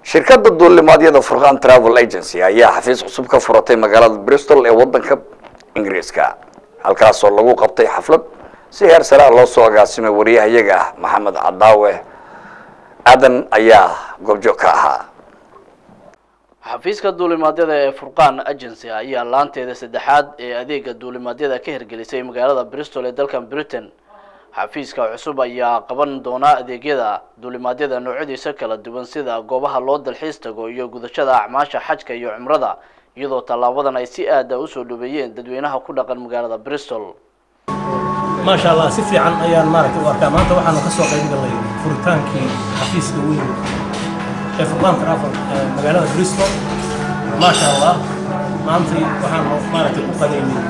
shirkadda duulimaadyada furqan travel agency ayaa xafiis cusub ka furatay magaalada bristol ee wadanka ingiriiska halkaasoo lagu qabtay xaflad si heer sare ah loo soo agaasimay wariyahayaga ah maxamed cadaawe aadan ayaa goobjoog ka ahaa xafiiska duulimaadyada ee furqaan agency ayaa laanteeda saddexaad ee adeega duulimaadyada ka hirgelisay magaalada bristol ee dalkan britain xafiiska cusub ayaa qaban doona adeegyada duulimaadyada noocyadiisa kala duwan sida goobaha loo dalxiis tago iyo gudashada acmaasha xajka iyo cumrada iyadoo tallaabadan ay si aada usoo dhaweeyeen dadweynaha ku dhaqan magaalada bristol maasha allah si fiican ayaan maaragtay u arkaa maanta waxaanu ka soo qayb galnay furitaankii xafiiska weyn ee furqaan travel ee magaalada bristol maasha allah maantay waxaanu maaragtay u qadaynay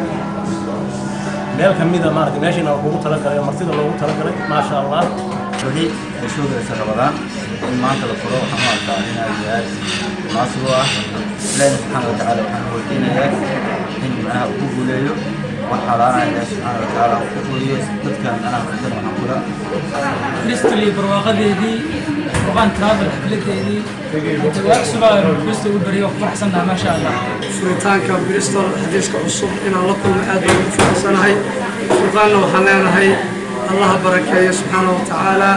meel ka mida maaragtay meeshiina loogu talagalay oo martida loogu talagalay maasha allah weli ay soo galaysa rabadaan in maanta la furo waxaan u arkaa in aad iyo aad munaasib u ah ilaahi subxaana wa tacaala waxaan weydiinayaa in macnaha uu ku guuleeyo wax xalaana ilaahi subxaana wa tacaala uu ku fuliyo dadkan anaa furtan waxaan kula bristol iyo barwaaqadeedii furqaan travel xafladeedii jawaab subaa bristol u beriyo ku faraxsannaha maasha allah furitaanka bristol xadiiska cusub inaan la kulmo aad baan ugu faraxsanahay furqaanna waxaan leenahay allaha barakeeyo subxaana wa tacaala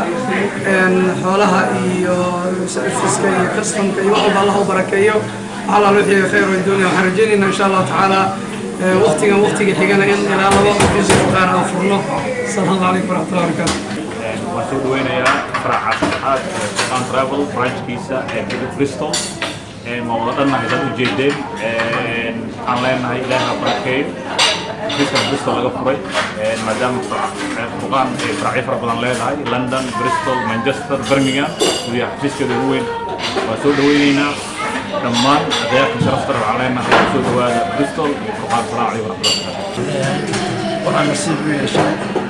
xoolaha iyo fiska iyo kastamka iyo wax walba allaha u barakeeyo waxalaal wixii khayr oo dunya waxaan rajaynaynaa insha allahu tacaala waqtigan waqtiga xigana in ilaa laba xafiis furqaan aan furno asalaamu calaykum waraxmatullahi wabarakaatu waan soo dhaweynayaa faraca saddexaad ee furqaan travel branchkiisa ee bristol ma wada dhannahay dad ujeedeen waxaan leenahay ilaahi ha barakeeyo xafiiska bristol laga furay maadaama furqaan ay faracyo fara badan leedahay london bristol manchester birmingham gudiha xafiiskeeda ugu weyn waan soo dhaweyneynaa dhammaan adeerka sharafta waxaan leenahay soo dhawaada bristol iyo furqaan faraaci waraxmatullahi waxaan nasiib u yeeshay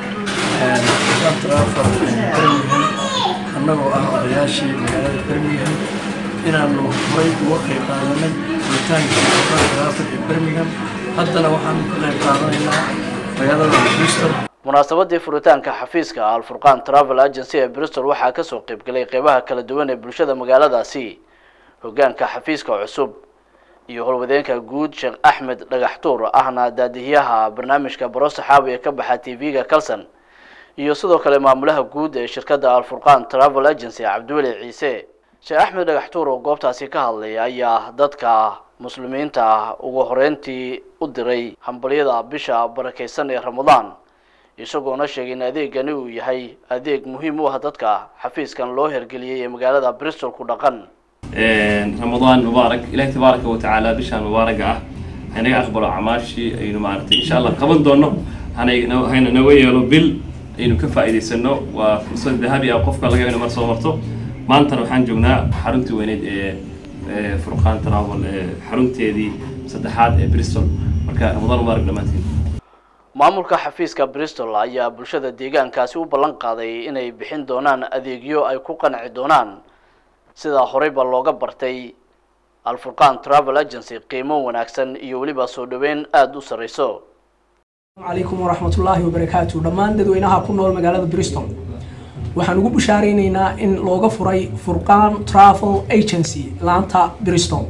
furqaan travel birmingham annagoo ah odayaashii magaalada birmingham inaanu horay uga qayb qaadanay furitaankii furqaan travel ee birmingham haddana waxaanu ka qayb qaadanaynaa magaalada bristol munaasabadii furitaanka xafiiska alfurqaan travel agency ee bristol waxaa kasoo qaybgalay qeybaha kala duwan ee bulshada magaaladaasi hogaanka xafiiska cusub iyo howlwadeenka guud sheekh axmed dhagaxtuur ahna daadihiyaha barnaamijka baro saxaabi ee ka baxa t v-ga calson iyo sidoo kale maamulaha guud ee shirkadda alfurqaan travel agency cabdiweli ciise sheekh axmed dhagaxtuur oo goobtaasi ka hadlay ayaa dadka muslimiinta ah ugu horeyntii u diray hambalyada bisha barakeysan ee ramadaan isagoona sheegay in adeegani uu yahay adeeg muhiim u ah dadka xafiiskan loo hergeliyey ee magaalada bristol ku dhaqan ramadaan mubaarak ilahi tabaaraka wa tacaala bishaan mubaaraga ah hanaga aqbalo acmaashii aynu maaragtay insha allah qaban doono hanay- hayna naga yeelo bil aynu ka faa'iidaysano waa fursad dahabi ah qofka laga ina mar soo marto maantana waxaan joognaa xaruntii weyneyd ee ee furqaan travel ee xarunteedii saddexaad ee bristol marka ramadaan mubaarak dhammaantiin maamulka xafiiska bristol ayaa bulshada deegaankaasi u ballan qaaday inay bixin doonaan adeegyo ay ku qanci doonaan sidaa horeyba looga bartay alfurqaan travel agency qiimo wanaagsan iyo weliba soo dhaweyn aada u sarreyso calaykum waraxmatullaahi wabarakaatu dhammaan dadweynaha ku nool magaalada bristol waxaan ugu bushaaraynaynaa in looga furay furqaan travel agency laanta bristol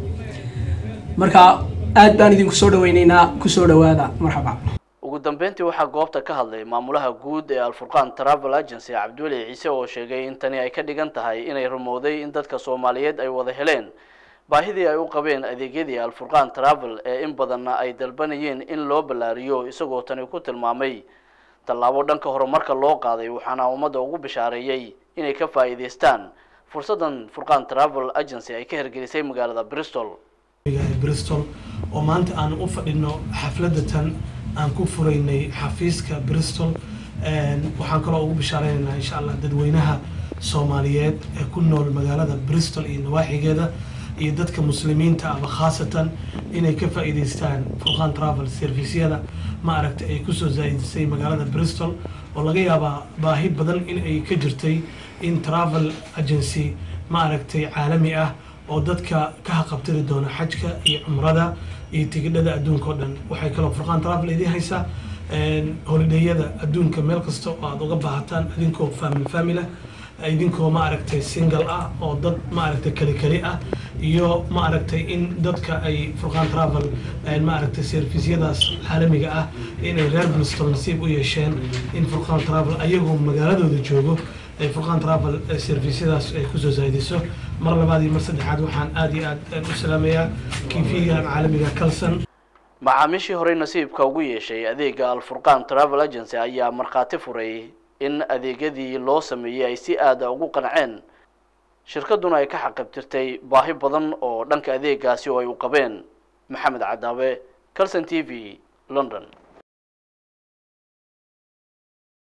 marka aad baan idinku soo dhaweynaynaa kusoo dhawaada marxaba ugu dambeyntii waxaa goobta ka hadlay maamulaha guud ee alfurqaan travel agency cabdiweli ciise oo sheegay in tani ay ka dhigan tahay inay rumowday in dadka soomaaliyeed ay wada heleen baahidii ay u qabeen adeegyadii alfurqaan travel ee in badanna ay dalbanayeen in loo ballaariyo isagoo tani ku tilmaamay tallaabo dhanka horumarka loo qaaday waxaana ummadda ugu bishaareeyey inay ka faa'iidaystaan fursaddan furqaan travel agency ay ka hirgelisay magaalada bristol bristol oo maanta aan u fadhino xafladda tan aan ku furaynay xafiiska bristol waxaan kaloo ugu bishaareynayna insha allah dadweynaha soomaaliyeed ee ku nool magaalada bristol iyo nawaaxigeeda iyo dadka muslimiinta ama khaasatan inay ka faa'iidaystaan furqaan travel serviceyada ma aragtay ay kusoo zaa'idisay magaalada bristol oo laga yaabaa baahi badan in ay ka jirtay in travel agency ma aragtay caalami ah oo dadka ka haqabtiri doona xajka iyo cumrada iyo tigidhada adduunka oo dhan waxay kaloo furqaan travel idiin haysaa holidheeyada adduunka meel kasta oo aad uga baahataan idinkoo family family idinkoo ma aragtay single ah oo dad ma aragtay keli keli ah iyo ma aragtay in dadka ay furqaan travel ma aragtay servisyadaas caalamiga ah inay reer bristol nasiib u yeesheen in furqaan travel ayagoo magaaladooda joogo ay furqaan travel servisyadaas ay kusoo zaahidiso mar labaad iyo mar saddexaad waxaan aad iyo aad u salaamayaa kiifigan caalamiga kalson macaamiishii horey nasiibka ugu yeeshay adeega alfurqaan travel agency ayaa markhaati furay in adeegyadii loo sameeyey ay si aada ugu qanceen shirkadduna ay ka xaqabtirtay baahi badan oo dhanka adeegaasi oo ay u qabeen maxamed cadaawe calson t v london